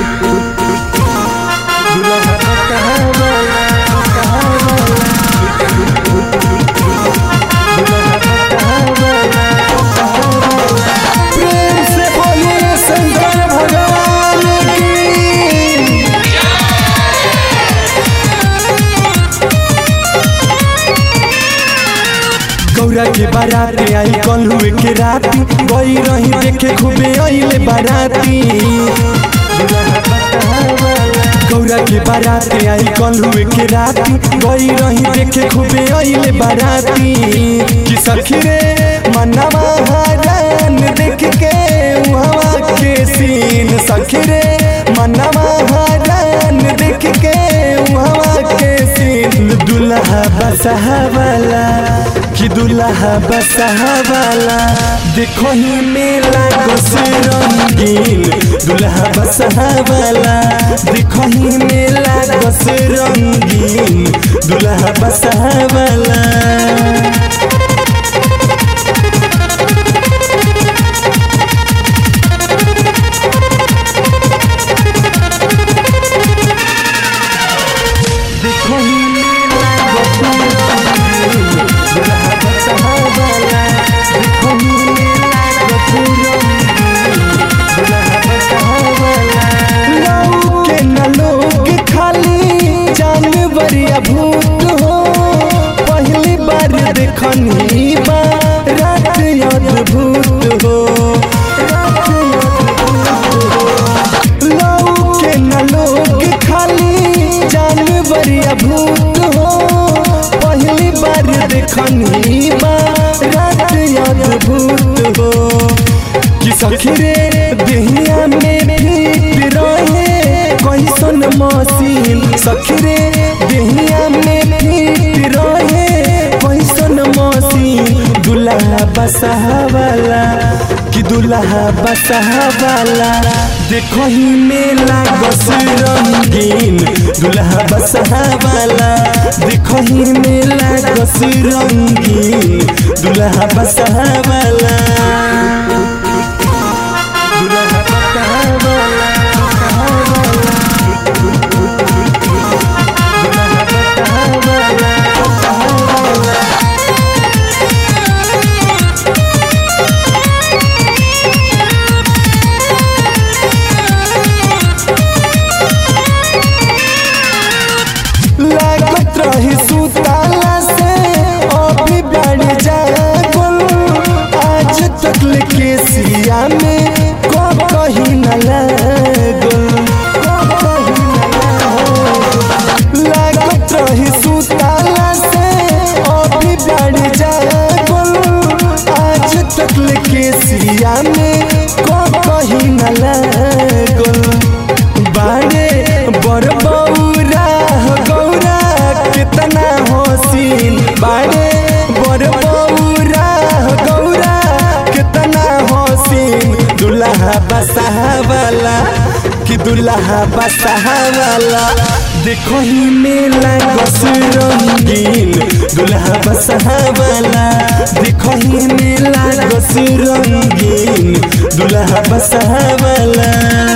प्रेम से बोलिए शंकर भगवान की गौरा के बाराती आई कलुए के राती गई रही देखे खूबे आइले बाराती गौरा के बाराती आई कलुए के राती गई रही देखे खूबे आइले बाराती कि सखी रे मनवा हरान देख के वहाँ के सीन सखी रे मनवा हरान देख के वहाँ के सीन दुल्हा बसहा वाला कि दुल्हा बसहा वाला देखो ही मेला गोस रंगीन दुल्हा बसहा वाला देखो ही मेला गोस रंगीन दुल्हा बसहा वाला देखो ही मेला गोस रंगीन दुल्हा बसहा वाला देखो ही मेला गोस रंगीन दुल्हा बसहा वाला लौके न लोग खाली जानवर या भूत हो पहली बार देखनी बा रात अद्भुत हो रात अद्भुत हो। लौके न लोग खाली जानवर या भूत हो पहली बार देखनी बा रात अद्भुत हो कि सखी रे देहिया में फिट रहे कैसन मशीन सखी रे देहिया में फिट रहे कैसन मशीन दुल्हा बसहा वाला कि दुल्हा बसहा वाला देखो ही मेला गस रंगीन दुल्हा बसहा वाला देखो ही मेला गस रंगीन दुल्हा बसहा वाला दुल्हा बसहा वाला बसहा वाला दुल्हा बसहा वाला बसहा वाला लागत रही सुताला से अभी बढ़ जागल आज तक लेके सिया में को कहीं न लागल को कहीं न लागल। लागत रही सुताला से अभी बढ़ जागल आज तक लेके सिया में को कहीं न लागल बारे बर बौरा गौरा कितना हसीन बारे बर बौरा गौरा कितना हसीन दुल्हा बसहा वाला कि दुल्हा बसहा वाला देखो ही मेला गस रंगीन दुल्हा बसहा वाला देखो ही मेला गस रंगीन दुल्हा बसहा वाला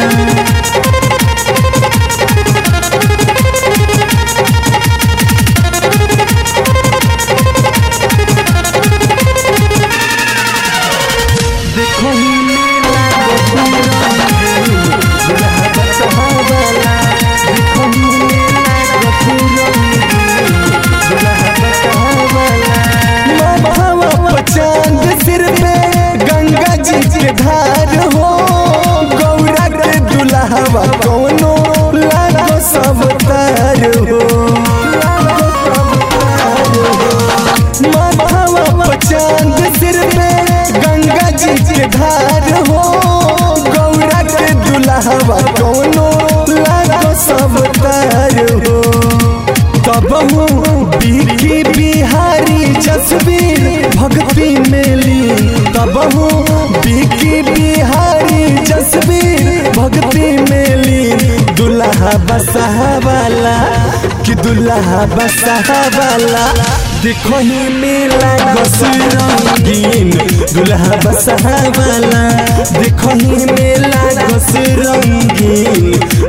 देखो ही मेला गस रंगीन दुल्हा बसहा वाला देखो ही मेला गस रंगीन दुल्हा बसहा वाला माथावा पर चांद सिर पे गंगा जी के धार हो गौरा के दुल्हवा कोनो लागो सब तार हो लागो सब तार हो माथावा पर चांद सिर पे गंगा जी के धार हो गौरा के दुल्हवा कोनो लागो सब तार हो तब हूँ बिकी बिहारी जसवीर भक्ति मेली तब हूँ बिकी बिहारी जसवीर भक्ति मेली दुल्हा बसहा वाला कि दुल्हा बसहा वाला देखो ही मेला गस रंगीन दुल्हा बसहा वाला देखो ही मेला गस रंगीन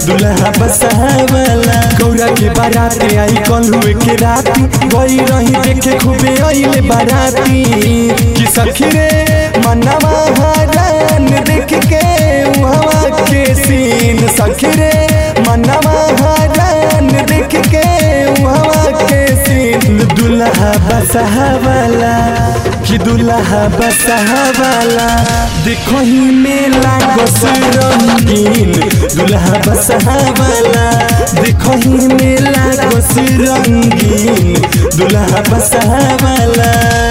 बाराते आई कलुए के राती गई रही देखे खूबे अइले बाराती कि सखी रे मनवा हरान देख के उहवा के सीन सखी रे मनवा हरान देख के उहवा के सीन दुल्हा बसहा वाला कि दुल्हा बसहा वाला देखो ही मेला गोस रंगीन दुल्हा बसहा वाला देखो ही मेला गोस रंगीन दुल्हा बसहा वाला